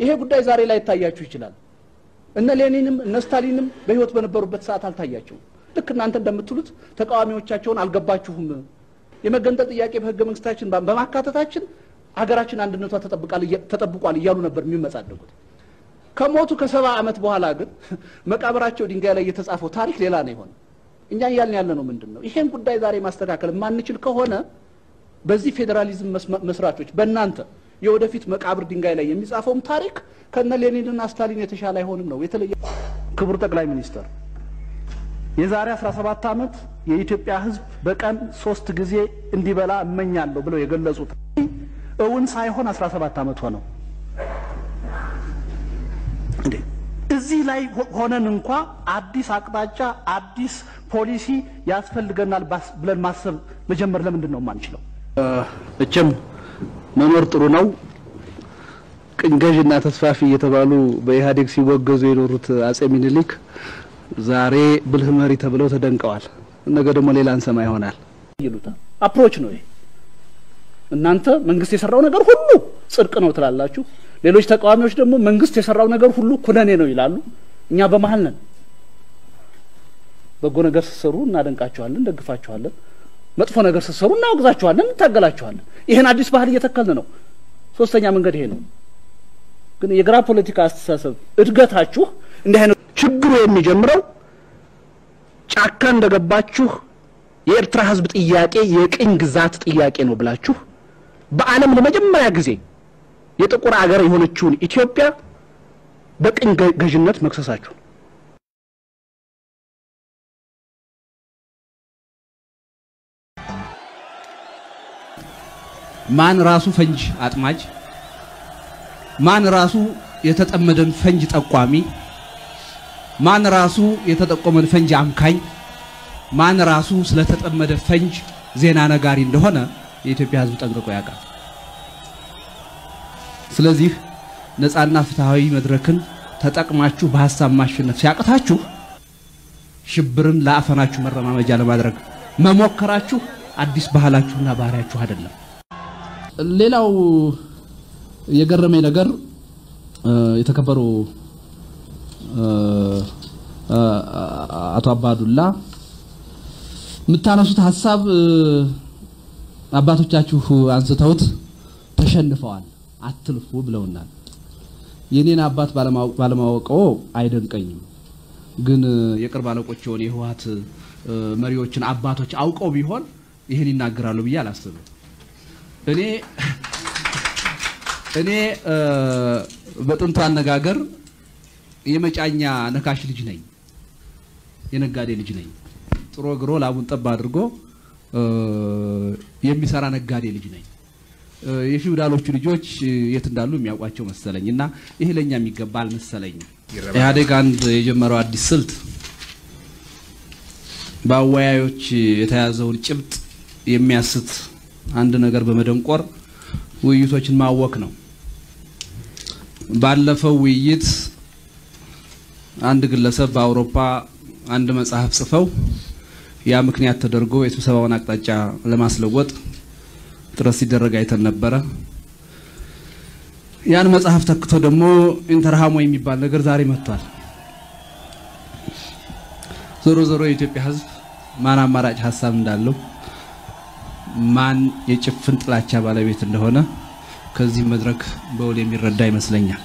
ይሄ ጉዳይ ዛሬ ላይ ይታያችሁ ይችላል። እነ ሌኒንም እነ ስታሊንም በህይወት በነበሩበት ሰዓት አልታያቸውም። ልክ እናንተ እንደምትሉት ተቃዋሚዎቻቸውን አልገባችሁም። የመገንጠል ጥያቄ በህገ መንግስታችን በማካተታችን ሀገራችን አንድነቷ ተጠብቋል እያሉ ነበር የሚመጻደቁት። ከሞቱ ከሰባ ዓመት በኋላ ግን መቃብራቸው ድንጋይ ላይ የተጻፈው ታሪክ ሌላ ነው የሆነ። እኛ እያልን ያለ ነው ምንድን ነው? ይሄን ጉዳይ ዛሬ ማስተካከል የማንችል ከሆነ በዚህ ፌዴራሊዝም መስራቾች በእናንተ የወደፊት መቃብር ድንጋይ ላይ የሚጻፈውም ታሪክ ከነ ሌኒንና ስታሊን የተሻለ አይሆንም ነው የተለየ። ክቡር ጠቅላይ ሚኒስትር የዛሬ 17 ዓመት የኢትዮጵያ ህዝብ በቀን ሶስት ጊዜ እንዲበላ እመኛለሁ ብለው የገለጹት እውን ሳይሆን 17 ዓመት ሆነው። እንዴ እዚህ ላይ ሆነን እንኳ አዲስ አቅጣጫ አዲስ ፖሊሲ ያስፈልገናል ብለን ማሰብ መጀመር ለምንድን ነው የማንችለው? እችም መኖር ጥሩ ነው። ቅኝ ገዥና ተስፋፊ እየተባሉ በኢህአዴግ ሲወገዙ የኖሩት አጼ ሚኒሊክ ዛሬ ብልህ መሪ ተብለው ተደንቀዋል። ነገ ደግሞ ሌላ እንሰማ ይሆናል ይሉታል። አፕሮች ነው ይሄ። እናንተ መንግስት የሰራው ነገር ሁሉ ጽድቅ ነው ትላላችሁ። ሌሎች ተቃዋሚዎች ደግሞ መንግስት የሰራው ነገር ሁሉ ኩነኔ ነው ይላሉ። እኛ በመሀል ነን። በጎ ነገር ስትሰሩ እናደንቃችኋለን፣ ደግፋችኋለን። መጥፎ ነገር ስትሰሩ እናወግዛችኋለን፣ እንታገላችኋለን። ይህን አዲስ ባህል እየተከልን ነው። ሶስተኛ መንገድ ይሄ ነው። ግን የግራ ፖለቲካ አስተሳሰብ እድገታችሁ እንዲህ አይነት ችግሩ የሚጀምረው ጫካ እንደገባችሁ የኤርትራ ህዝብ ጥያቄ የቅኝ ግዛት ጥያቄ ነው ብላችሁ በዓለም ለመጀመሪያ ጊዜ የጥቁር አገር የሆነችውን ኢትዮጵያ በቅኝ ገዥነት መክሰሳችሁ ማን ራሱ ፈንጅ አጥማጅ፣ ማን ራሱ የተጠመደን ፈንጅ ጠቋሚ፣ ማን ራሱ የተጠቆመን ፈንጅ አምካኝ፣ ማን ራሱ ስለተጠመደ ፈንጅ ዜና ነጋሪ እንደሆነ የኢትዮጵያ ሕዝብ ጠንቅቆ ያውቃል። ስለዚህ ነፃና ፍትሃዊ መድረክን ተጠቅማችሁ በሀሳብ ማሸነፍ ሲያቅታችሁ ሽብርን ለአፈናችሁ መረማመጃ ለማድረግ መሞከራችሁ አዲስ ባህላችሁና ባህሪያችሁ አይደለም። ሌላው የገረመኝ ነገር የተከበሩ አቶ አባዱላ የምታነሱት ሀሳብ አባቶቻችሁ አንስተውት ተሸንፈዋል፣ አትልፉ ብለውናል። የኔን አባት ባለማወቀው አይደንቀኝም። ግን የቅርብ አለቆቸውን የህወሓት መሪዎችን አባቶች አውቀው ቢሆን ይህን ይናገራሉ ብዬ አላስብም። እኔ እኔ በጥንቱ አነጋገር የመጫኛ ነካሽ ልጅ ነኝ፣ የነጋዴ ልጅ ነኝ። ጥሮ ግሮ ላቡን ጠብ አድርጎ የሚሰራ ነጋዴ ልጅ ነኝ። የፊውዳሎቹ ልጆች የት እንዳሉ የሚያውቋቸው መሰለኝ እና ይሄ ለኛ የሚገባ አልመሰለኝም። ኢህአዴግ አንድ የጀመረው አዲስ ስልት በአወያዮች የተያዘውን ጭብጥ የሚያስት አንድ ነገር በመደንቆር ውይይቶችን ማወክ ነው። ባለፈው ውይይት አንድ ግለሰብ በአውሮፓ አንድ መጽሐፍ ጽፈው ያ ምክንያት ተደርጎ የስብሰባውን አቅጣጫ ለማስለወጥ ጥረት ሲደረግ አይተን ነበረ። ያን መጽሐፍ ተክቶ ደግሞ ኢንተርሃሞ የሚባል ነገር ዛሬ መጥቷል። ዞሮ ዞሮ የኢትዮጵያ ሕዝብ ማን አማራጭ ሀሳብ እንዳለው ማን የጭፍን ጥላቻ ባለቤት እንደሆነ ከዚህ መድረክ በውል የሚረዳ ይመስለኛል።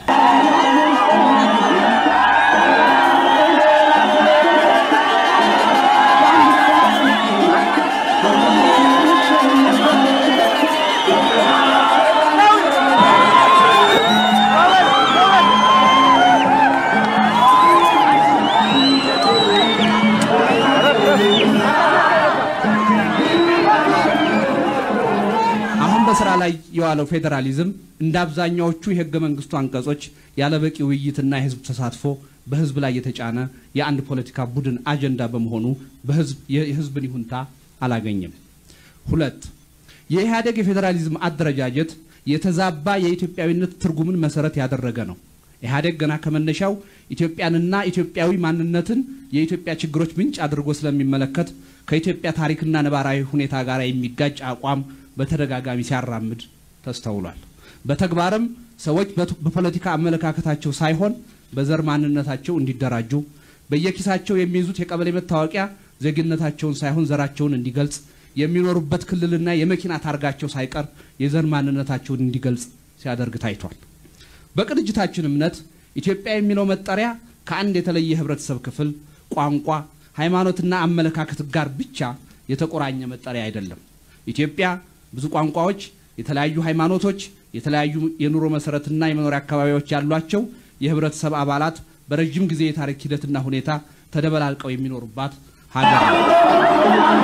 አሁን በስራ ላይ የዋለው ፌዴራሊዝም እንደ አብዛኛዎቹ የህገ መንግስቱ አንቀጾች ያለበቂ ውይይትና የህዝብ ተሳትፎ በህዝብ ላይ የተጫነ የአንድ ፖለቲካ ቡድን አጀንዳ በመሆኑ በህዝብ የህዝብን ይሁንታ አላገኘም። ሁለት የኢህአዴግ የፌዴራሊዝም አደረጃጀት የተዛባ የኢትዮጵያዊነት ትርጉምን መሰረት ያደረገ ነው። ኢህአዴግ ገና ከመነሻው ኢትዮጵያንና ኢትዮጵያዊ ማንነትን የኢትዮጵያ ችግሮች ምንጭ አድርጎ ስለሚመለከት ከኢትዮጵያ ታሪክና ነባራዊ ሁኔታ ጋር የሚጋጭ አቋም በተደጋጋሚ ሲያራምድ ተስተውሏል። በተግባርም ሰዎች በፖለቲካ አመለካከታቸው ሳይሆን በዘር ማንነታቸው እንዲደራጁ በየኪሳቸው የሚይዙት የቀበሌ መታወቂያ ዜግነታቸውን ሳይሆን ዘራቸውን እንዲገልጽ የሚኖሩበት ክልልና የመኪና ታርጋቸው ሳይቀር የዘር ማንነታቸውን እንዲገልጽ ሲያደርግ ታይቷል። በቅንጅታችን እምነት ኢትዮጵያ የሚለው መጠሪያ ከአንድ የተለየ የህብረተሰብ ክፍል ቋንቋ፣ ሃይማኖትና አመለካከት ጋር ብቻ የተቆራኘ መጠሪያ አይደለም። ኢትዮጵያ ብዙ ቋንቋዎች፣ የተለያዩ ሃይማኖቶች፣ የተለያዩ የኑሮ መሰረትና የመኖሪያ አካባቢዎች ያሏቸው የህብረተሰብ አባላት በረዥም ጊዜ የታሪክ ሂደትና ሁኔታ ተደበላልቀው የሚኖሩባት ሀገር ነው።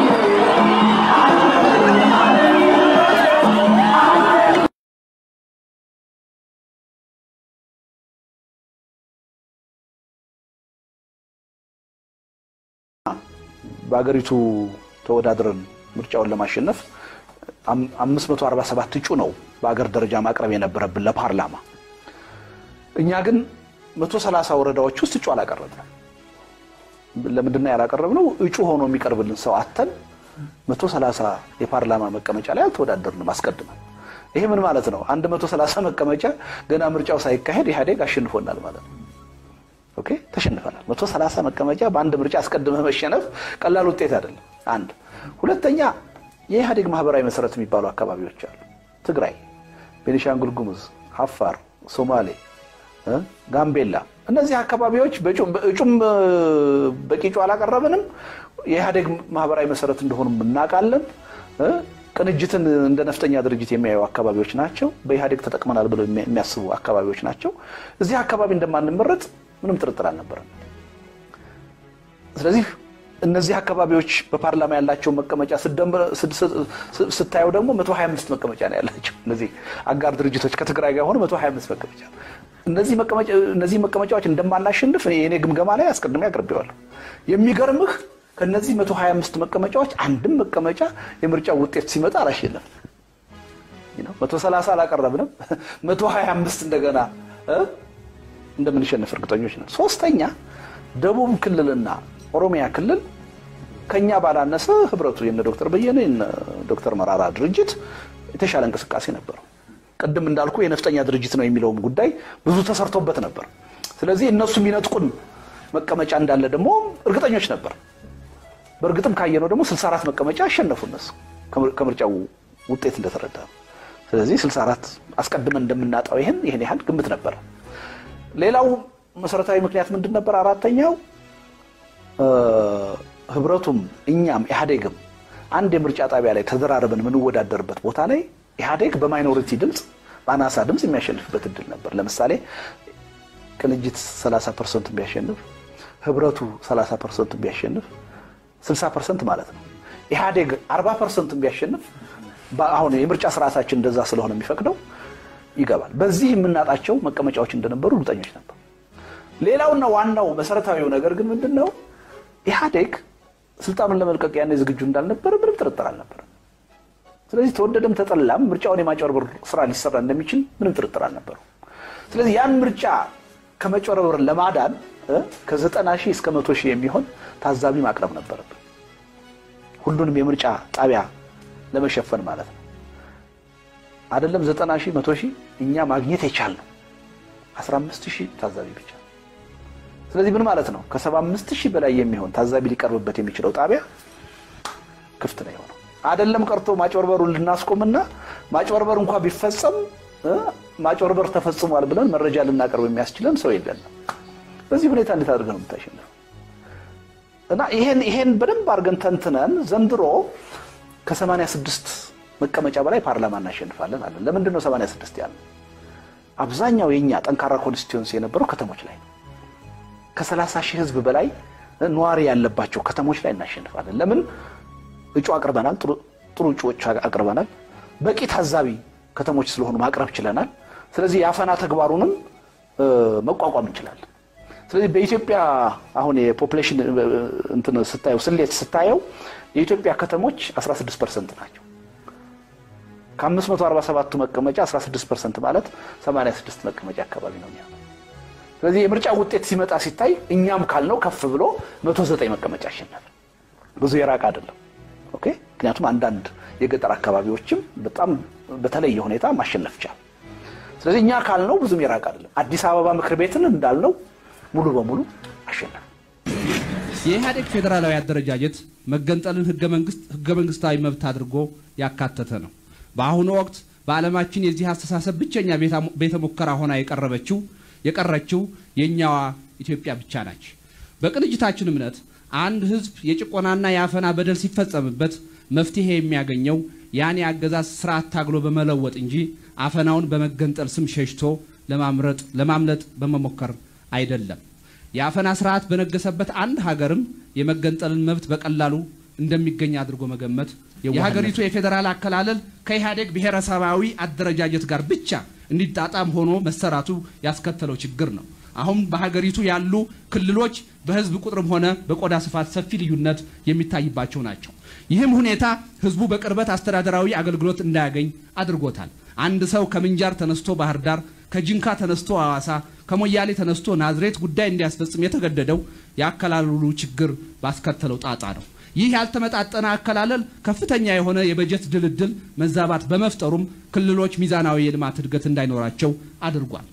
በሀገሪቱ ተወዳድረን ምርጫውን ለማሸነፍ 547 እጩ ነው በሀገር ደረጃ ማቅረብ የነበረብን ለፓርላማ። እኛ ግን 130 ወረዳዎች ውስጥ እጩ አላቀረብንም። ለምንድን ነው ያላቀረብነው? እጩ ሆኖ የሚቀርብልን ሰው አተን 130 የፓርላማ መቀመጫ ላይ አልተወዳደርንም አስቀድመን። ይሄ ምን ማለት ነው? አንድ 130 መቀመጫ ገና ምርጫው ሳይካሄድ ኢህአዴግ አሸንፎናል ማለት ነው። ኦኬ ተሸንፈናል። 130 መቀመጫ በአንድ ምርጫ አስቀድመ መሸነፍ ቀላል ውጤት አይደለም። አንድ ሁለተኛ የኢህአዴግ ማህበራዊ መሰረት የሚባሉ አካባቢዎች አሉ። ትግራይ፣ ቤኒሻንጉል ጉሙዝ፣ አፋር፣ ሶማሌ፣ ጋምቤላ እነዚህ አካባቢዎች እጩም በቂ እጩ አላቀረብንም። የኢህአዴግ ማህበራዊ መሰረት እንደሆኑ እናውቃለን። ቅንጅትን እንደ ነፍጠኛ ድርጅት የሚያዩ አካባቢዎች ናቸው። በኢህአዴግ ተጠቅመናል ብለው የሚያስቡ አካባቢዎች ናቸው። እዚህ አካባቢ እንደማንመረጥ ምንም ጥርጥር አልነበረም። ስለዚህ እነዚህ አካባቢዎች በፓርላማ ያላቸው መቀመጫ ስታየው ደግሞ 125 መቀመጫ ነው ያላቸው። እነዚህ አጋር ድርጅቶች ከትግራይ ጋር ሆነ 125 መቀመጫ። እነዚህ መቀመጫዎች እንደማናሸንፍ የኔ ግምገማ ላይ አስቀድሜ አቅርቤዋለሁ። የሚገርምህ ከነዚህ 125 መቀመጫዎች አንድም መቀመጫ የምርጫው ውጤት ሲመጣ አላሸነፍንም። 130 አላቀረብንም። 125 እንደገና እንደምንሸነፍ እርግጠኞች ነን። ሶስተኛ ደቡብ ክልልና ኦሮሚያ ክልል ከኛ ባላነሰ ህብረቱ የነ ዶክተር በየነ የነ ዶክተር መራራ ድርጅት የተሻለ እንቅስቃሴ ነበረው። ቅድም እንዳልኩ የነፍጠኛ ድርጅት ነው የሚለውም ጉዳይ ብዙ ተሰርቶበት ነበር። ስለዚህ እነሱ የሚነጥቁን መቀመጫ እንዳለ ደግሞ እርግጠኞች ነበር። በእርግጥም ካየነው ደግሞ 64 መቀመጫ አሸነፉ እነሱ ከምርጫው ውጤት እንደተረዳ ነው። ስለዚህ 64 አስቀድመን እንደምናጣው ይህን ይህን ያህል ግምት ነበር። ሌላው መሰረታዊ ምክንያት ምንድን ነበር? አራተኛው ህብረቱም እኛም ኢህአዴግም አንድ የምርጫ ጣቢያ ላይ ተደራርበን የምንወዳደርበት ቦታ ላይ ኢህአዴግ በማይኖሪቲ ድምፅ በአናሳ ድምፅ የሚያሸንፍበት እድል ነበር። ለምሳሌ ቅንጅት 30 ፐርሰንት ቢያሸንፍ፣ ህብረቱ 30 ፐርሰንት ቢያሸንፍ 60 ፐርሰንት ማለት ነው። ኢህአዴግ 40 ፐርሰንት ቢያሸንፍ አሁን የምርጫ ስርዓታችን እንደዛ ስለሆነ የሚፈቅደው ይገባል። በዚህ የምናጣቸው መቀመጫዎች እንደነበሩ እርግጠኞች ነበር። ሌላውና ዋናው መሰረታዊው ነገር ግን ምንድን ነው? ኢህአዴግ ስልጣኑን ለመልቀቅ ያኔ ዝግጁ እንዳልነበረ ምንም ጥርጥር አልነበረም። ስለዚህ ተወደደም ተጠላም ምርጫውን የማጭበርበር ስራ ሊሰራ እንደሚችል ምንም ጥርጥር አልነበረው። ስለዚህ ያን ምርጫ ከመጭበርበር ለማዳን ከዘጠና ሺህ እስከ መቶ ሺህ የሚሆን ታዛቢ ማቅረብ ነበረብን። ሁሉንም የምርጫ ጣቢያ ለመሸፈን ማለት ነው። አይደለም ዘጠና ሺህ መቶ ሺህ እኛ ማግኘት የቻልነው 15 ሺህ ታዛቢ ብቻ። ስለዚህ ምን ማለት ነው? ከ75 ሺህ በላይ የሚሆን ታዛቢ ሊቀርብበት የሚችለው ጣቢያ ክፍት ነው የሆነው። አይደለም ቀርቶ ማጭበርበሩን ልናስቆምና ማጭበርበር እንኳ ቢፈጸም ማጭበርበር ተፈጽሟል ብለን መረጃ ልናቀርብ የሚያስችለን ሰው የለንም። በዚህ ሁኔታ እንዴት አድርገን ነው የምታሸንፈው? እና ይሄን ይሄን በደንብ አድርገን ተንትነን ዘንድሮ ከ86 መቀመጫ በላይ ፓርላማ እናሸንፋለን አለን። ለምንድን ነው 86 ያለ? አብዛኛው የኛ ጠንካራ ኮንስቲትዌንሲ የነበረው ከተሞች ላይ ነው። ከ30 ሺህ ህዝብ በላይ ነዋሪ ያለባቸው ከተሞች ላይ እናሸንፋለን። ለምን? እጩ አቅርበናል። ጥሩ እጩዎች አቅርበናል። በቂ ታዛቢ ከተሞች ስለሆኑ ማቅረብ ችለናል። ስለዚህ የአፈና ተግባሩንም መቋቋም እንችላለን። ስለዚህ በኢትዮጵያ አሁን የፖፕሌሽን እንትን ስታየው ስሌት ስታየው የኢትዮጵያ ከተሞች 16 ፐርሰንት ናቸው። ከ547ቱ መቀመጫ 16 ፐርሰንት ማለት 86 መቀመጫ አካባቢ ነው። ስለዚህ የምርጫ ውጤት ሲመጣ ሲታይ እኛም ካልነው ከፍ ብሎ 109 መቀመጫ አሸነፈ። ብዙ የራቅ አይደለም። ኦኬ። ምክንያቱም አንዳንድ የገጠር አካባቢዎችም በጣም በተለየ ሁኔታ ማሸነፍ ቻል። ስለዚህ እኛ ካልነው ብዙም የራቅ አይደለም። አዲስ አበባ ምክር ቤትን እንዳልነው ሙሉ በሙሉ አሸነፍ። የኢህአዴግ ፌዴራላዊ አደረጃጀት መገንጠልን ህገ መንግስታዊ መብት አድርጎ ያካተተ ነው። በአሁኑ ወቅት በዓለማችን የዚህ አስተሳሰብ ብቸኛ ቤተ ሙከራ ሆና የቀረበችው የቀረችው የእኛዋ ኢትዮጵያ ብቻ ናች። በቅንጅታችን እምነት አንድ ህዝብ የጭቆናና የአፈና በደል ሲፈጸምበት መፍትሄ የሚያገኘው ያን የአገዛዝ ስርዓት ታግሎ በመለወጥ እንጂ አፈናውን በመገንጠል ስም ሸሽቶ ለማምለጥ በመሞከር አይደለም። የአፈና ስርዓት በነገሰበት አንድ ሀገርም የመገንጠልን መብት በቀላሉ እንደሚገኝ አድርጎ መገመት የሀገሪቱ የፌዴራል አከላለል ከኢህአዴግ ብሔረሰባዊ አደረጃጀት ጋር ብቻ እንዲጣጣም ሆኖ መሰራቱ ያስከተለው ችግር ነው። አሁን በሀገሪቱ ያሉ ክልሎች በህዝብ ቁጥርም ሆነ በቆዳ ስፋት ሰፊ ልዩነት የሚታይባቸው ናቸው። ይህም ሁኔታ ህዝቡ በቅርበት አስተዳደራዊ አገልግሎት እንዳያገኝ አድርጎታል። አንድ ሰው ከምንጃር ተነስቶ ባህር ዳር፣ ከጅንካ ተነስቶ ሐዋሳ፣ ከሞያሌ ተነስቶ ናዝሬት ጉዳይ እንዲያስፈጽም የተገደደው የአከላለሉ ችግር ባስከተለው ጣጣ ነው። ይህ ያልተመጣጠነ አከላለል ከፍተኛ የሆነ የበጀት ድልድል መዛባት በመፍጠሩም ክልሎች ሚዛናዊ የልማት እድገት እንዳይኖራቸው አድርጓል።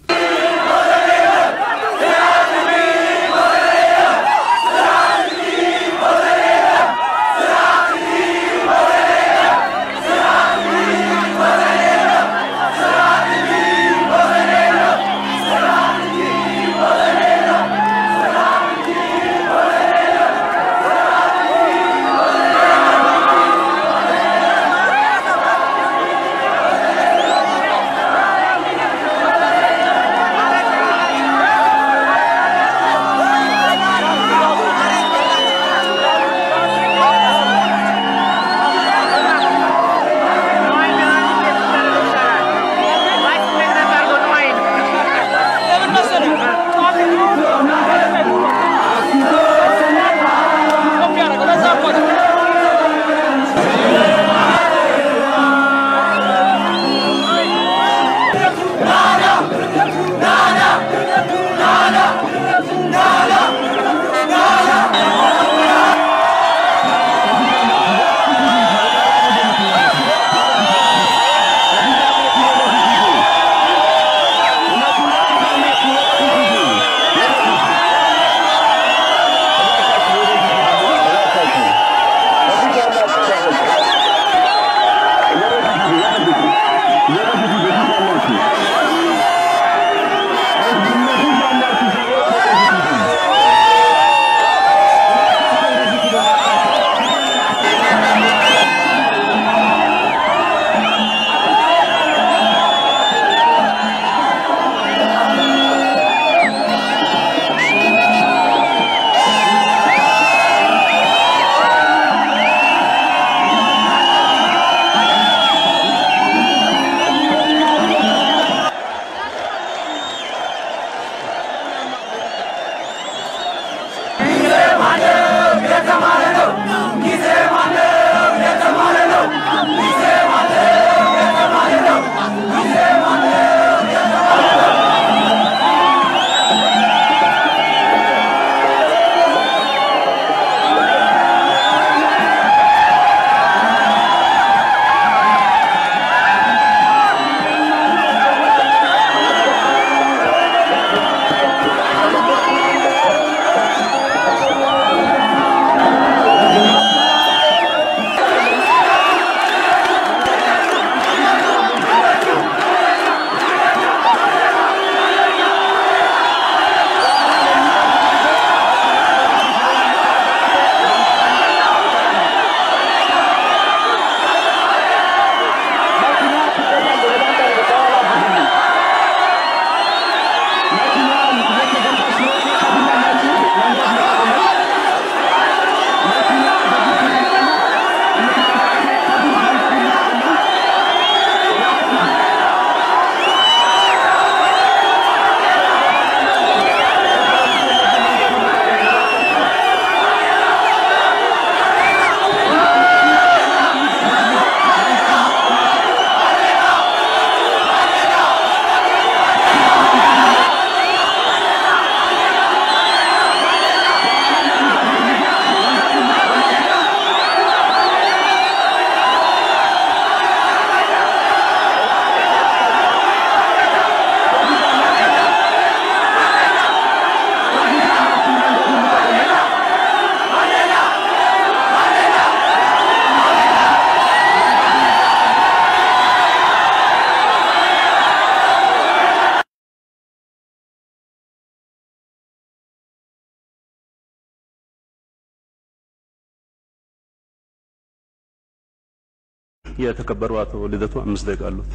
የተከበሩ አቶ ልደቱ አምስት ደቂቃ አሉት።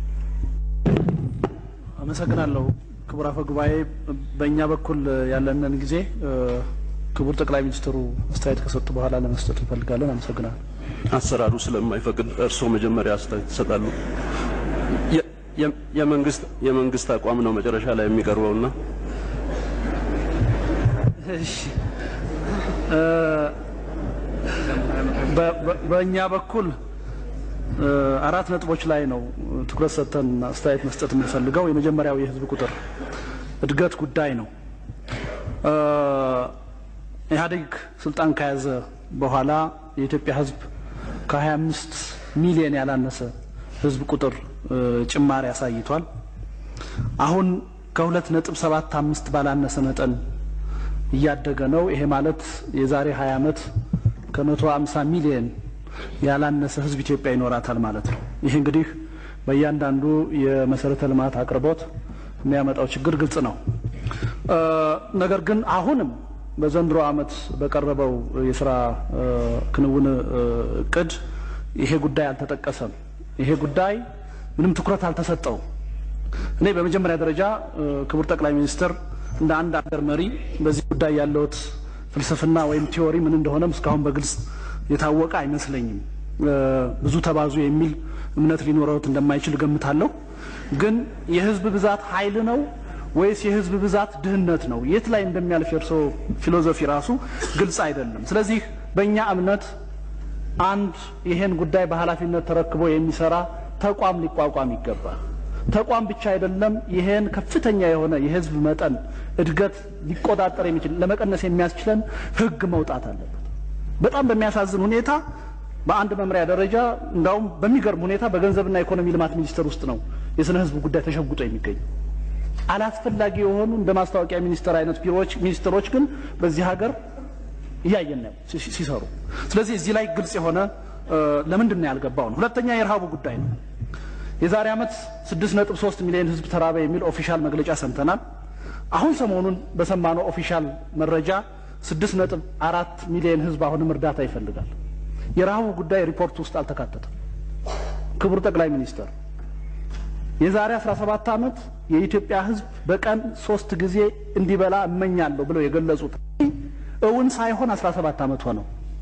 አመሰግናለሁ ክቡር አፈ ጉባኤ። በእኛ በኩል ያለንን ጊዜ ክቡር ጠቅላይ ሚኒስትሩ አስተያየት ከሰጡ በኋላ ለመስጠት እንፈልጋለን። አመሰግናለሁ። አሰራሩ ስለማይፈቅድ እርስዎ መጀመሪያ አስተያየት ይሰጣሉ። የ- የ- የመንግስት የመንግስት አቋም ነው መጨረሻ ላይ የሚቀርበውና እሺ እ በ- በ- በእኛ በኩል እ አራት ነጥቦች ላይ ነው ትኩረት ሰጥተን አስተያየት መስጠት የምንፈልገው። የመጀመሪያው የህዝብ ቁጥር እድገት ጉዳይ ነው። እ ኢህአዴግ ስልጣን ከያዘ በኋላ የኢትዮጵያ ህዝብ ከ25 ሚሊዮን ያላነሰ ህዝብ ቁጥር እ ጭማሪ አሳይቷል። አሁን ከሁለት ነጥብ ሰባት አምስት ባላነሰ መጠን እያደገ ነው። ይሄ ማለት የዛሬ 20 ዓመት ከመቶ 50 ሚሊዮን ያላነሰ ህዝብ ኢትዮጵያ ይኖራታል ማለት ነው። ይህ እንግዲህ በእያንዳንዱ የመሰረተ ልማት አቅርቦት የሚያመጣው ችግር ግልጽ ነው። እ ነገር ግን አሁንም በዘንድሮ ዓመት በቀረበው የስራ እ ክንውን እ እቅድ ይሄ ጉዳይ አልተጠቀሰም። ይሄ ጉዳይ ምንም ትኩረት አልተሰጠውም። እኔ በመጀመሪያ ደረጃ እ ክቡር ጠቅላይ ሚኒስትር እንደ አንድ አገር መሪ በዚህ ጉዳይ ያለውት ፍልስፍና ወይም ቲዎሪ ምን እንደሆነም እስካሁን በግልጽ የታወቀ አይመስለኝም። እ ብዙ ተባዙ የሚል እምነት ሊኖረውት እንደማይችል ገምታለሁ። ግን የህዝብ ብዛት ኃይል ነው ወይስ የህዝብ ብዛት ድህነት ነው? የት ላይ እንደሚያልፍ የእርስዎ ፊሎዞፊ ራሱ ግልጽ አይደለም። ስለዚህ በእኛ እምነት አንድ ይሄን ጉዳይ በኃላፊነት ተረክቦ የሚሰራ ተቋም ሊቋቋም ይገባል። ተቋም ብቻ አይደለም፣ ይሄን ከፍተኛ የሆነ የህዝብ መጠን እድገት ሊቆጣጠር የሚችል ለመቀነስ የሚያስችለን ህግ መውጣት አለበት። በጣም በሚያሳዝን ሁኔታ በአንድ መምሪያ ደረጃ እንዳውም በሚገርም ሁኔታ በገንዘብና ኢኮኖሚ ልማት ሚኒስቴር ውስጥ ነው የስነ ህዝብ ጉዳይ ተሸጉጦ የሚገኙ አላስፈላጊ የሆኑ እንደ ማስታወቂያ ሚኒስቴር አይነት ቢሮዎች ሚኒስትሮች ግን በዚህ ሀገር እያየን ነው ሲ- ሲሰሩ። ስለዚህ እዚህ ላይ ግልጽ የሆነ እ፣ ለምንድን ነው ያልገባው ነው። ሁለተኛ የረሃቡ ጉዳይ ነው። የዛሬ ዓመት 6.3 ሚሊዮን ህዝብ ተራበ የሚል ኦፊሻል መግለጫ ሰምተናል። አሁን ሰሞኑን በሰማነው ኦፊሻል መረጃ 6.4 ሚሊዮን ህዝብ አሁንም እርዳታ ይፈልጋል። የረሃቡ ጉዳይ ሪፖርት ውስጥ አልተካተተም። ክቡር ጠቅላይ ሚኒስትር የዛሬ 17 ዓመት የኢትዮጵያ ህዝብ በቀን ሶስት ጊዜ እንዲበላ እመኛለሁ ብለው የገለጹት እውን ሳይሆን 17 ዓመት ሆነው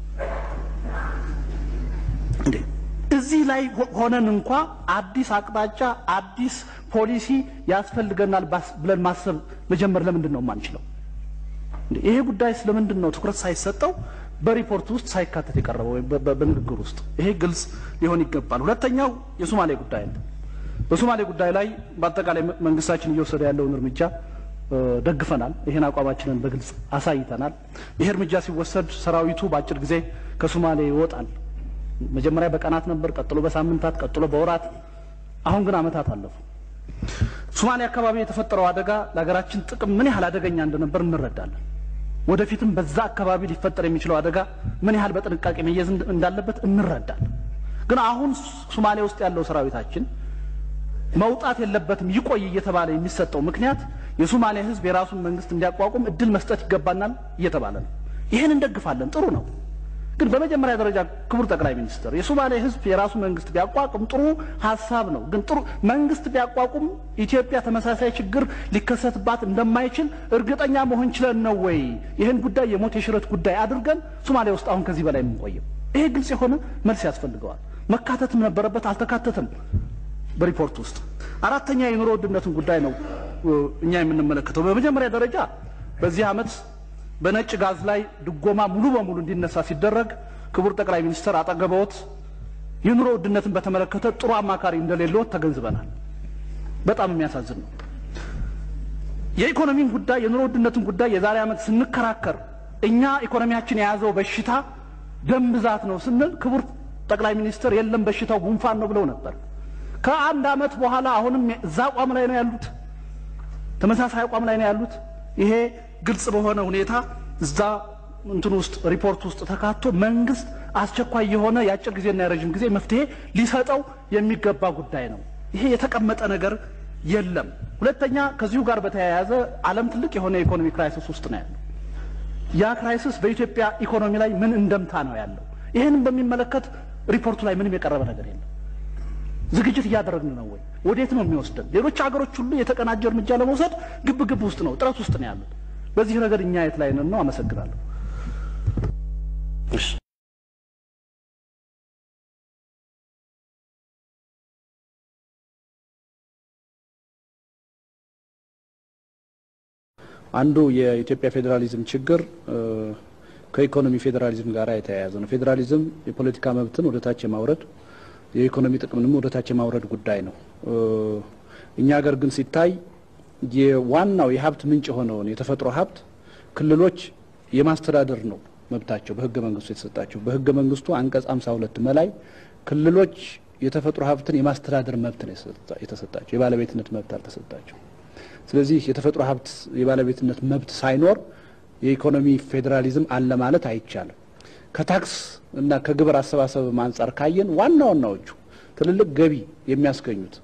እንዴ እዚህ ላይ ሆ- ሆነን እንኳ አዲስ አቅጣጫ አዲስ ፖሊሲ ያስፈልገናል ባስ- ብለን ማሰብ መጀመር ለምንድን ነው የማንችለው? እንዴ ይሄ ጉዳይ ስለምንድን ነው ትኩረት ሳይሰጠው በሪፖርት ውስጥ ሳይካተት የቀረበው ወይም በ- በ- በንግግር ውስጥ ይሄ ግልጽ ሊሆን ይገባል። ሁለተኛው የሶማሌ ጉዳይ ነው። በሶማሌ ጉዳይ ላይ በአጠቃላይ መ- መንግስታችን እየወሰደ ያለውን እርምጃ እ፣ ደግፈናል። ይህን አቋማችንን በግልጽ አሳይተናል። ይሄ እርምጃ ሲወሰድ ሰራዊቱ በአጭር ጊዜ ከሶማሌ ይወጣል። መጀመሪያ በቀናት ነበር፣ ቀጥሎ በሳምንታት፣ ቀጥሎ በወራት፣ አሁን ግን አመታት አለፉ። ሶማሌ አካባቢ የተፈጠረው አደጋ ለሀገራችን ጥቅም ምን ያህል አደገኛ እንደነበር እንረዳለን። ወደፊትም በዛ አካባቢ ሊፈጠር የሚችለው አደጋ ምን ያህል በጥንቃቄ መያዝ እንድ- እንዳለበት እንረዳለን። ግን አሁን ሶማሌ ውስጥ ያለው ሰራዊታችን መውጣት የለበትም ይቆይ እየተባለ የሚሰጠው ምክንያት የሶማሌ ሕዝብ የራሱን መንግስት እንዲያቋቁም እድል መስጠት ይገባናል እየተባለ ነው። ይህን እንደግፋለን፣ ጥሩ ነው። ግን በመጀመሪያ ደረጃ ክቡር ጠቅላይ ሚኒስትር የሶማሌ ሕዝብ የራሱ መንግስት ቢያቋቁም ጥሩ ሀሳብ ነው። ግን ጥሩ መንግስት ቢያቋቁም ኢትዮጵያ ተመሳሳይ ችግር ሊከሰትባት እንደማይችል እርግጠኛ መሆን ችለን ነው ወይ ይህን ጉዳይ የሞት የሽረት ጉዳይ አድርገን ሶማሌ ውስጥ አሁን ከዚህ በላይ የምንቆየው? ይሄ ግልጽ የሆነ መልስ ያስፈልገዋል። መካተትም ነበረበት፣ አልተካተተም በሪፖርት ውስጥ። አራተኛ የኑሮ ውድነትን ጉዳይ ነው እ፣ እኛ የምንመለከተው። በመጀመሪያ ደረጃ በዚህ ዓመት በነጭ ጋዝ ላይ ድጎማ ሙሉ በሙሉ እንዲነሳ ሲደረግ ክቡር ጠቅላይ ሚኒስትር አጠገበዎት የኑሮ ውድነትን በተመለከተ ጥሩ አማካሪ እንደሌለዎት ተገንዝበናል። በጣም የሚያሳዝን ነው። የኢኮኖሚን ጉዳይ የኑሮ ውድነትን ጉዳይ የዛሬ ዓመት ስንከራከር እኛ ኢኮኖሚያችን የያዘው በሽታ ደም ብዛት ነው ስንል ክቡር ጠቅላይ ሚኒስትር የለም በሽታው ጉንፋን ነው ብለው ነበር። ከአንድ ዓመት በኋላ አሁንም እዛ አቋም ላይ ነው ያሉት፣ ተመሳሳይ አቋም ላይ ነው ያሉት። ይሄ ግልጽ በሆነ ሁኔታ እዛ እንትን ውስጥ ሪፖርት ውስጥ ተካቶ መንግስት አስቸኳይ የሆነ የአጭር ጊዜና የረዥም ጊዜ መፍትሄ ሊሰጠው የሚገባ ጉዳይ ነው። ይሄ የተቀመጠ ነገር የለም። ሁለተኛ ከዚሁ ጋር በተያያዘ ዓለም ትልቅ የሆነ የኢኮኖሚ ክራይሲስ ውስጥ ነው ያለው። ያ ክራይሲስ በኢትዮጵያ ኢኮኖሚ ላይ ምን እንደምታ ነው ያለው? ይህንን በሚመለከት ሪፖርቱ ላይ ምንም የቀረበ ነገር የለም። ዝግጅት እያደረግን ነው ወይ? ወዴት ነው የሚወስደን? ሌሎች ሀገሮች ሁሉ የተቀናጀ እርምጃ ለመውሰድ ግብ ግብ ውስጥ ነው፣ ጥረት ውስጥ ነው ያሉት። በዚህ ረገድ እኛ የት ላይ ነን ነው? አመሰግናለሁ። እሺ አንዱ የኢትዮጵያ ፌዴራሊዝም ችግር ከኢኮኖሚ ፌዴራሊዝም ጋር የተያያዘ ነው። ፌዴራሊዝም የፖለቲካ መብትን ወደ ታች የማውረድ የኢኮኖሚ ጥቅምንም ወደ ታች የማውረድ ጉዳይ ነው። እኛ ሀገር ግን ሲታይ የዋናው የሀብት ምንጭ የሆነውን የተፈጥሮ ሀብት ክልሎች የማስተዳደር ነው መብታቸው በህገ መንግስቱ የተሰጣቸው። በህገ መንግስቱ አንቀጽ 52 መላይ ክልሎች የተፈጥሮ ሀብትን የማስተዳደር መብት ነው የተሰጣቸው፣ የባለቤትነት መብት አልተሰጣቸው። ስለዚህ የተፈጥሮ ሀብት የባለቤትነት መብት ሳይኖር የኢኮኖሚ ፌዴራሊዝም አለ ማለት አይቻልም። ከታክስ እና ከግብር አሰባሰብ አንጻር ካየን ዋና ዋናዎቹ ትልልቅ ገቢ የሚያስገኙት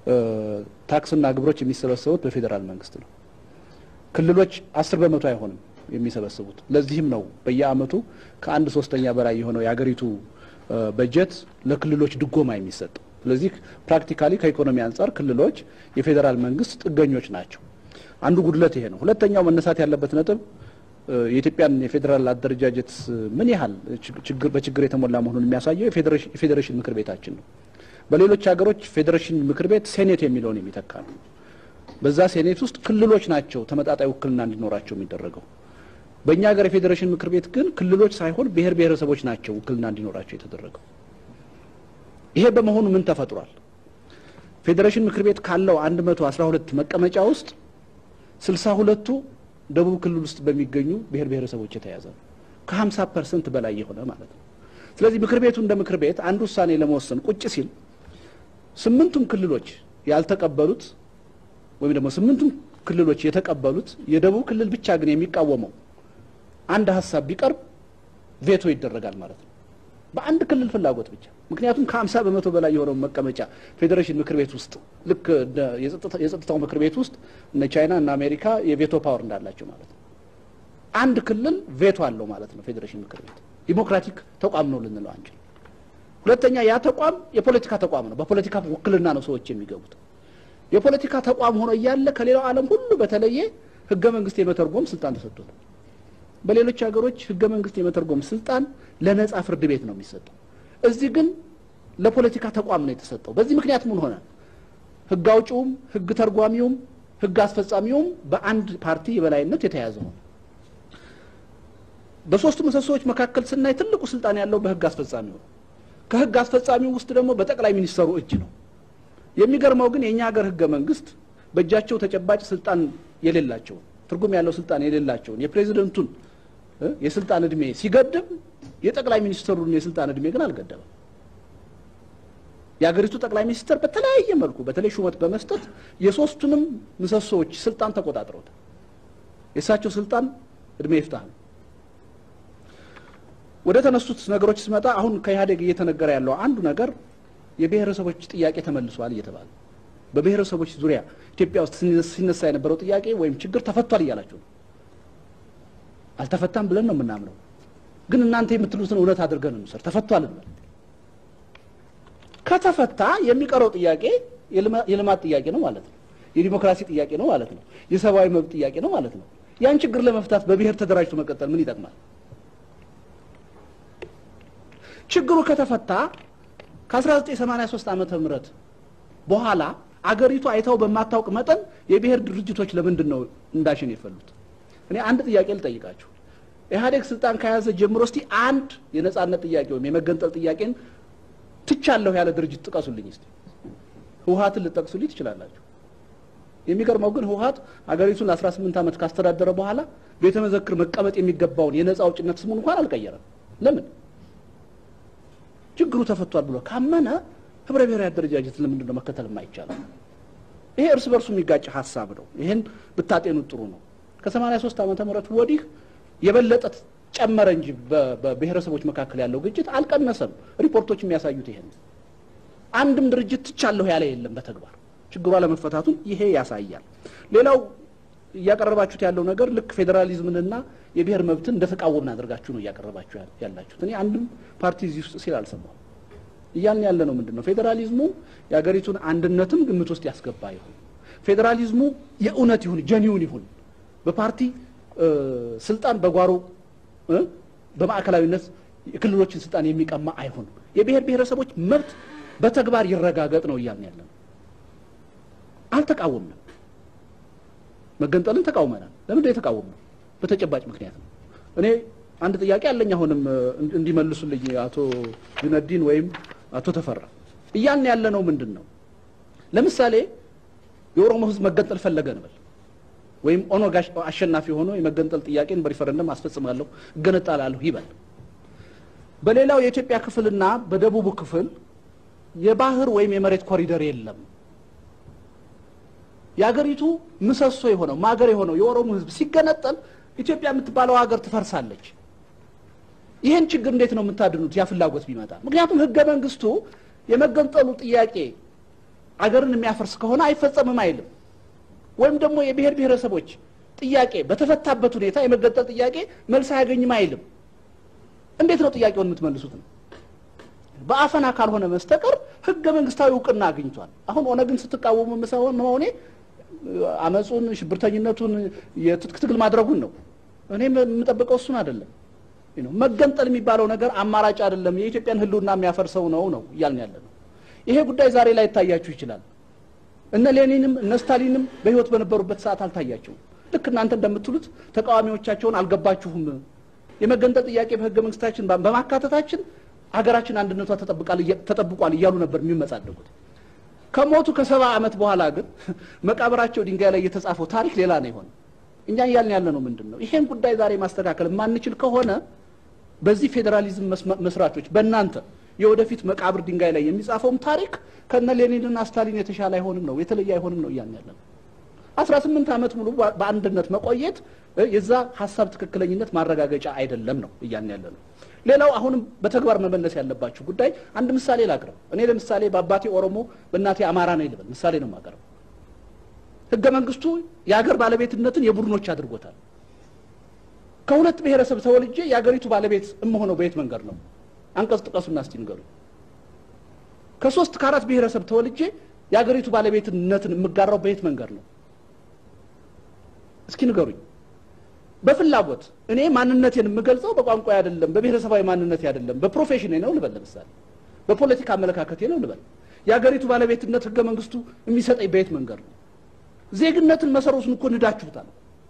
ታክስና ግብሮች የሚሰበሰቡት በፌዴራል መንግስት ነው። ክልሎች አስር በመቶ አይሆንም የሚሰበስቡት። ለዚህም ነው በየአመቱ ከአንድ ሶስተኛ በላይ የሆነው የሀገሪቱ በጀት ለክልሎች ድጎማ የሚሰጠው። ስለዚህ ፕራክቲካሊ ከኢኮኖሚ አንጻር ክልሎች የፌዴራል መንግስት ጥገኞች ናቸው። አንዱ ጉድለት ይሄ ነው። ሁለተኛው መነሳት ያለበት ነጥብ የኢትዮጵያን የፌዴራል አደረጃጀት ምን ያህል ችግር በችግር የተሞላ መሆኑን የሚያሳየው የፌዴሬሽን ምክር ቤታችን ነው። በሌሎች ሀገሮች ፌዴሬሽን ምክር ቤት ሴኔት የሚለውን የሚተካ ነው። በዛ ሴኔት ውስጥ ክልሎች ናቸው ተመጣጣይ ውክልና እንዲኖራቸው የሚደረገው። በእኛ ሀገር የፌዴሬሽን ምክር ቤት ግን ክልሎች ሳይሆን ብሔር ብሔረሰቦች ናቸው ውክልና እንዲኖራቸው የተደረገው። ይሄ በመሆኑ ምን ተፈጥሯል? ፌዴሬሽን ምክር ቤት ካለው 112 መቀመጫ ውስጥ 62ቱ ደቡብ ክልል ውስጥ በሚገኙ ብሔር ብሔረሰቦች የተያዘ ነው። ከ50 ፐርሰንት በላይ የሆነ ማለት ነው። ስለዚህ ምክር ቤቱ እንደ ምክር ቤት አንድ ውሳኔ ለመወሰን ቁጭ ሲል ስምንቱም ክልሎች ያልተቀበሉት ወይም ደግሞ ስምንቱም ክልሎች የተቀበሉት የደቡብ ክልል ብቻ ግን የሚቃወመው አንድ ሀሳብ ቢቀርብ ቬቶ ይደረጋል ማለት ነው። በአንድ ክልል ፍላጎት ብቻ። ምክንያቱም ከሀምሳ በመቶ በላይ የሆነው መቀመጫ ፌዴሬሽን ምክር ቤት ውስጥ ልክ የጸጥታው ምክር ቤት ውስጥ እነ ቻይና እና አሜሪካ የቬቶ ፓወር እንዳላቸው ማለት ነው። አንድ ክልል ቬቶ አለው ማለት ነው። ፌዴሬሽን ምክር ቤት ዲሞክራቲክ ተቋም ነው ልንለው አንችል። ሁለተኛ ያ ተቋም የፖለቲካ ተቋም ነው። በፖለቲካ ውክልና ነው ሰዎች የሚገቡት። የፖለቲካ ተቋም ሆኖ እያለ ከሌላው ዓለም ሁሉ በተለየ ህገ መንግስት የመተርጎም ስልጣን ተሰጥቶታል። በሌሎች ሀገሮች ህገ መንግስት የመተርጎም ስልጣን ለነጻ ፍርድ ቤት ነው የሚሰጠው። እዚህ ግን ለፖለቲካ ተቋም ነው የተሰጠው። በዚህ ምክንያት ምን ሆነ? ህግ አውጪውም፣ ህግ ተርጓሚውም፣ ህግ አስፈጻሚውም በአንድ ፓርቲ የበላይነት የተያዘ ነው። በሶስቱ ምሰሶዎች መካከል ስናይ ትልቁ ስልጣን ያለው በህግ አስፈጻሚው ነው። ከህግ አስፈጻሚው ውስጥ ደግሞ በጠቅላይ ሚኒስተሩ እጅ ነው። የሚገርመው ግን የእኛ ሀገር ህገ መንግስት በእጃቸው ተጨባጭ ስልጣን የሌላቸውን ትርጉም ያለው ስልጣን የሌላቸውን የፕሬዚደንቱን የስልጣን እድሜ ሲገድብ የጠቅላይ ሚኒስትሩን የስልጣን እድሜ ግን አልገደበም። የሀገሪቱ ጠቅላይ ሚኒስትር በተለያየ መልኩ በተለይ ሹመት በመስጠት የሶስቱንም ምሰሶዎች ስልጣን ተቆጣጥረውታል። የእሳቸው ስልጣን እድሜ ይፍታህ ነው። ወደ ተነሱት ነገሮች ስመጣ አሁን ከኢህአዴግ እየተነገረ ያለው አንዱ ነገር የብሔረሰቦች ጥያቄ ተመልሷል እየተባለ በብሔረሰቦች ዙሪያ ኢትዮጵያ ውስጥ ሲነሳ የነበረው ጥያቄ ወይም ችግር ተፈቷል እያላቸው ነው። አልተፈታም ብለን ነው የምናምነው። ግን እናንተ የምትሉትን እውነት አድርገን እንውሰድ። ተፈቷል እንበል። ከተፈታ የሚቀረው ጥያቄ የልማት ጥያቄ ነው ማለት ነው። የዲሞክራሲ ጥያቄ ነው ማለት ነው። የሰብአዊ መብት ጥያቄ ነው ማለት ነው። ያን ችግር ለመፍታት በብሔር ተደራጅቶ መቀጠል ምን ይጠቅማል? ችግሩ ከተፈታ ከ1983 ዓመተ ምህረት በኋላ አገሪቱ አይታው በማታውቅ መጠን የብሔር ድርጅቶች ለምንድን ነው እንዳሽን የፈሉት? እኔ አንድ ጥያቄ ልጠይቃችሁ። ኢህአዴግ ስልጣን ከያዘ ጀምሮ እስቲ አንድ የነጻነት ጥያቄ ወይም የመገንጠል ጥያቄን ትቻለሁ ያለ ድርጅት ጥቀሱልኝ እስቲ። ህወሀትን ልጠቅሱልኝ ትችላላችሁ። የሚገርመው ግን ህወሀት አገሪቱን ለ18 ዓመት ካስተዳደረ በኋላ ቤተ መዘክር መቀመጥ የሚገባውን የነጻ አውጭነት ስሙን እንኳን አልቀየረም። ለምን? ችግሩ ተፈቷል ብሎ ካመነ ህብረ ብሔራዊ አደረጃጀት ለምንድን ነው መከተል የማይቻለው? ይሄ እርስ በርሱ የሚጋጭ ሀሳብ ነው። ይሄን ብታጤኑት ጥሩ ነው። ከ83 ዓመተ ምህረት ወዲህ የበለጠ ጨመረ እንጂ በብሔረሰቦች መካከል ያለው ግጭት አልቀነሰም። ሪፖርቶች የሚያሳዩት ይሄን አንድም ድርጅት ትቻለሁ ያለ የለም በተግባር ችግሩ አለመፈታቱን ይሄ ያሳያል። ሌላው እያቀረባችሁት ያለው ነገር ልክ ፌዴራሊዝምንና የብሔር መብትን እንደተቃወምን አድርጋችሁ ነው እያቀረባችሁ ያላችሁት። እኔ አንድም ፓርቲ እዚህ ውስጥ ሲል አልሰማሁም። እያልን ያለ ነው ምንድን ነው ፌዴራሊዝሙ የሀገሪቱን አንድነትም ግምት ውስጥ ያስገባ ይሁን፣ ፌዴራሊዝሙ የእውነት ይሁን ጀኒውን ይሁን፣ በፓርቲ ስልጣን በጓሮ በማዕከላዊነት የክልሎችን ስልጣን የሚቀማ አይሁን፣ የብሔር ብሔረሰቦች መብት በተግባር ይረጋገጥ ነው እያልን ያለ ነው። አልተቃወምንም። መገንጠልን ተቃውመናል። ለምንድን ነው የተቃወምነው? በተጨባጭ ምክንያት ነው። እኔ አንድ ጥያቄ አለኝ አሁንም እንዲመልሱልኝ አቶ ጁነዲን ወይም አቶ ተፈራ እያልን ያለ ነው ምንድን ነው? ለምሳሌ የኦሮሞ ሕዝብ መገንጠል ፈለገ እንበል ወይም ኦነግ አሸናፊ ሆኖ የመገንጠል ጥያቄን በሪፈረንደም አስፈጽማለሁ እገነጣላለሁ ይበል። በሌላው የኢትዮጵያ ክፍልና በደቡቡ ክፍል የባህር ወይም የመሬት ኮሪደር የለም። የሀገሪቱ ምሰሶ የሆነው ማገር የሆነው የኦሮሞ ሕዝብ ሲገነጠል ኢትዮጵያ የምትባለው ሀገር ትፈርሳለች። ይህን ችግር እንዴት ነው የምታድኑት? ያ ፍላጎት ቢመጣ ምክንያቱም ህገ መንግስቱ የመገንጠሉ ጥያቄ አገርን የሚያፈርስ ከሆነ አይፈጸምም አይልም። ወይም ደግሞ የብሔር ብሔረሰቦች ጥያቄ በተፈታበት ሁኔታ የመገንጠል ጥያቄ መልስ አያገኝም አይልም። እንዴት ነው ጥያቄውን የምትመልሱት ነው? በአፈና ካልሆነ መስተቀር ህገ መንግስታዊ እውቅና አግኝቷል። አሁን ኦነግን ስትቃወሙ መሆኔ አመፁን፣ ሽብርተኝነቱን፣ የትጥቅ ትግል ማድረጉን ነው። እኔ የምጠብቀው እሱን አይደለም። መገንጠል የሚባለው ነገር አማራጭ አይደለም፣ የኢትዮጵያን ህልውና የሚያፈርሰው ነው ነው እያልን ያለ ነው። ይሄ ጉዳይ ዛሬ ላይ ይታያችሁ ይችላል። እነ ሌኒንም እነ ስታሊንም በህይወት በነበሩበት ሰዓት አልታያቸውም። ልክ እናንተ እንደምትሉት ተቃዋሚዎቻቸውን አልገባችሁም፣ የመገንጠል ጥያቄ በህገ መንግስታችን በማካተታችን ሀገራችን አንድነቷ ተጠብቋል እያሉ ነበር የሚመጻደቁት። ከሞቱ ከሰባ ዓመት በኋላ ግን መቃብራቸው ድንጋይ ላይ የተጻፈው ታሪክ ሌላ ነው የሆነ። እኛ እያልን ያለ ነው ምንድን ነው ይሄን ጉዳይ ዛሬ ማስተካከል የማንችል ከሆነ በዚህ ፌዴራሊዝም መስራቾች በእናንተ የወደፊት መቃብር ድንጋይ ላይ የሚጻፈውም ታሪክ ከነ ሌኒንና ስታሊን የተሻለ አይሆንም ነው የተለየ አይሆንም ነው እያልን ያለ ነው። አስራ ስምንት ዓመት ሙሉ በአንድነት መቆየት የዛ ሀሳብ ትክክለኝነት ማረጋገጫ አይደለም ነው እያልን ያለ ነው። ሌላው አሁንም በተግባር መመለስ ያለባችሁ ጉዳይ አንድ ምሳሌ ላቅርብ። እኔ ለምሳሌ በአባቴ ኦሮሞ በእናቴ አማራ ነው ይልበል ምሳሌ ነው የማቀርበው። ህገ መንግስቱ የሀገር ባለቤትነትን የቡድኖች አድርጎታል። ከሁለት ብሔረሰብ ተወልጄ የሀገሪቱ ባለቤት እመሆነው በየት መንገድ ነው? አንቀጽ ጥቀሱና እስቲ ንገሩኝ። ከሶስት ከአራት ብሔረሰብ ተወልጄ የሀገሪቱ ባለቤትነትን የምጋራው በየት መንገድ ነው? እስኪ ንገሩኝ። በፍላጎት እኔ ማንነቴን የምገልጸው በቋንቋ አይደለም፣ በብሔረሰባዊ ማንነቴ አይደለም፣ በፕሮፌሽን ነው ልበል፣ ለምሳሌ በፖለቲካ አመለካከቴ ነው ልበል። የሀገሪቱ ባለቤትነት ህገ መንግስቱ የሚሰጠኝ በየት መንገድ ነው? ዜግነትን መሰረቱን እኮ ንዳችሁታል።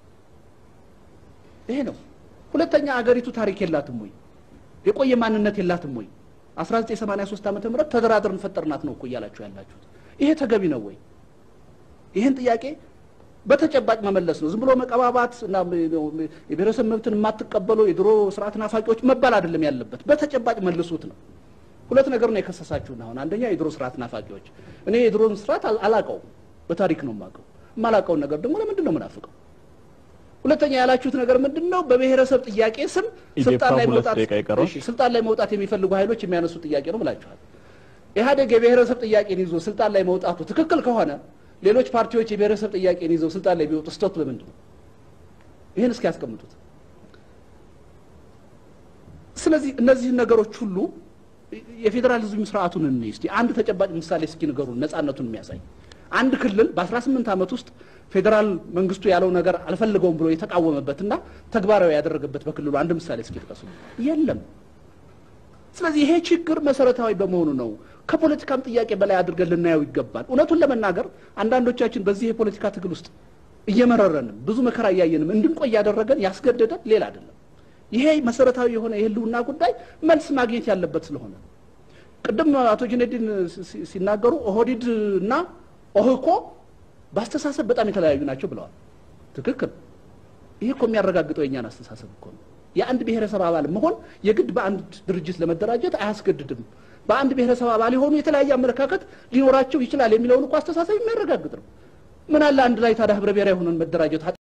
ይሄ ነው። ሁለተኛ አገሪቱ ታሪክ የላትም ወይ? የቆየ ማንነት የላትም ወይ? 1983 ዓመተ ምህረት ተደራድረን ፈጠርናት ነው እኮ እያላችሁ ያላችሁት። ይሄ ተገቢ ነው ወይ? ይህን ጥያቄ በተጨባጭ መመለስ ነው። ዝም ብሎ መቀባባት እና የብሔረሰብ መብትን የማትቀበሉ የድሮ ስርዓት ናፋቂዎች መባል አይደለም ያለበት። በተጨባጭ መልሱት ነው። ሁለት ነገር ነው የከሰሳችሁን። አሁን አንደኛ የድሮ ስርዓት ናፋቂዎች። እኔ የድሮን ስርዓት አላቀውም፣ በታሪክ ነው የማውቀው። የማላውቀውን ነገር ደግሞ ለምንድን ነው የምናፍቀው? ሁለተኛ ያላችሁት ነገር ምንድን ነው? በብሔረሰብ ጥያቄ ስም ስልጣን ላይ መውጣት እሺ፣ ስልጣን ላይ መውጣት የሚፈልጉ ኃይሎች የሚያነሱት ጥያቄ ነው ብላችኋል። ኢህአዴግ የብሔረሰብ ጥያቄን ይዞ ስልጣን ላይ መውጣቱ ትክክል ከሆነ ሌሎች ፓርቲዎች የብሔረሰብ ጥያቄን ይዘው ስልጣን ላይ ቢወጡ ስህተቱ ለምንድን ነው? ይህን እስኪ ያስቀምጡት። ስለዚህ እነዚህን ነገሮች ሁሉ የፌዴራሊዝም ስርዓቱን እንይ እስቲ። አንድ ተጨባጭ ምሳሌ እስኪ ንገሩን፣ ነጻነቱን የሚያሳይ አንድ ክልል በ18 ዓመት ውስጥ ፌዴራል መንግስቱ ያለው ነገር አልፈልገውም ብሎ የተቃወመበትና ተግባራዊ ያደረገበት በክልሉ አንድ ምሳሌ እስኪ ጥቀሱ። የለም። ስለዚህ ይሄ ችግር መሰረታዊ በመሆኑ ነው ከፖለቲካም ጥያቄ በላይ አድርገን ልናየው ይገባል። እውነቱን ለመናገር አንዳንዶቻችን በዚህ የፖለቲካ ትግል ውስጥ እየመረረንም ብዙ መከራ እያየንም እንድንቆይ ያደረገን ያስገደደን ሌላ አይደለም። ይሄ መሰረታዊ የሆነ የህልውና ጉዳይ መልስ ማግኘት ያለበት ስለሆነ ቅድም አቶ ጁነዲን ሲናገሩ ኦህዲድ እና ኦህኮ በአስተሳሰብ በጣም የተለያዩ ናቸው ብለዋል። ትክክል። ይሄ እኮ የሚያረጋግጠው የእኛን አስተሳሰብ እኮ ነው። የአንድ ብሔረሰብ አባል መሆን የግድ በአንድ ድርጅት ለመደራጀት አያስገድድም። በአንድ ብሔረሰብ አባል የሆኑ የተለያየ አመለካከት ሊኖራቸው ይችላል የሚለውን እኮ አስተሳሰብ የሚያረጋግጥ ነው። ምን አለ አንድ ላይ ታዲያ ህብረ ብሔራዊ ሆነን መደራጀት